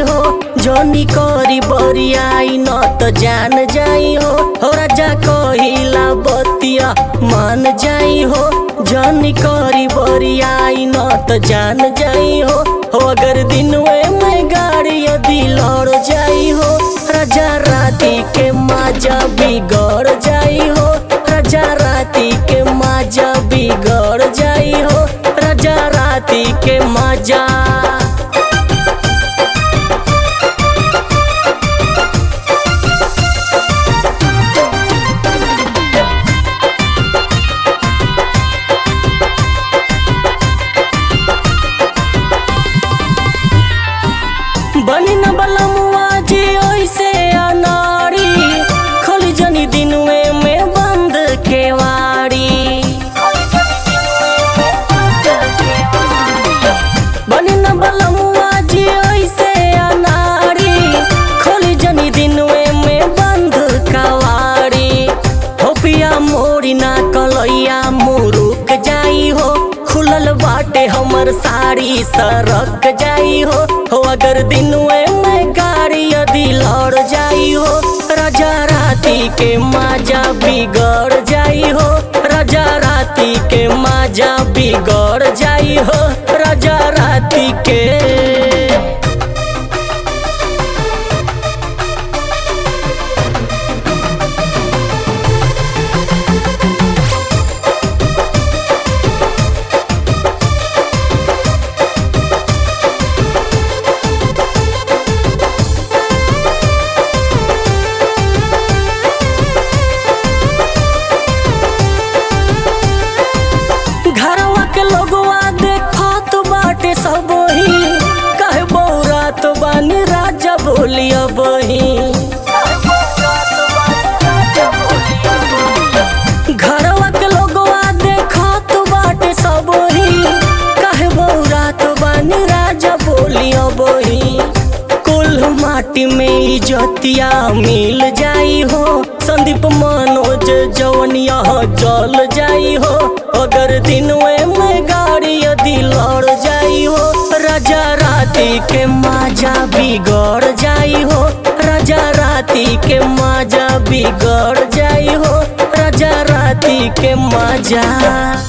हो जनी करी बरियाई न त जान जाई हो हो राजा कहिला बतिया मान जाई हो जनी करी बरियाई न त जान जाई हो हो अगर दिनवे में गाड़ी यदि लड़ जाई हो राजा राती के माजा बिगड़ जाई हो राजा राती के माजा बिगड़ जाई हो राजा राती के माजा बनी न बलमुआ जी ओइसे अनाड़ी खोली जनी दिनवे में बंद केवाड़ी बनी न बलमुआ जी ओइसे अनाड़ी खोली जनी दिनवे में बंद कवाड़ी हो पिया मोरी ना कलैया मुरुक जाई हो खुलल बाटे हमर साड़ी सरक जाई हो हो अगर दिनवे में गाड़ी यदि लड़ जाई हो राजा राती के माजा बिगड़ जाई हो राजा राती के माजा बिगड़ जाई हो राजा राती के घरवा के लोगवा देखत बाटे सब ही कहे बौरात बानी राजा बोलिया बही घरवा के लोगवा देखत बाटे सब ही कहे बौरात बानी राजा बोलिया बही कुल माटी में इजतिया मिल जाई हो संदीप मनोज जवनिया जल जाई हो अगर दिनवे में गाड़ी यदि लड़ जाई हो राजा राती के माजा बिगड़ जाई हो राजा राती के माजा बिगड़ जाई हो राजा राती के माजा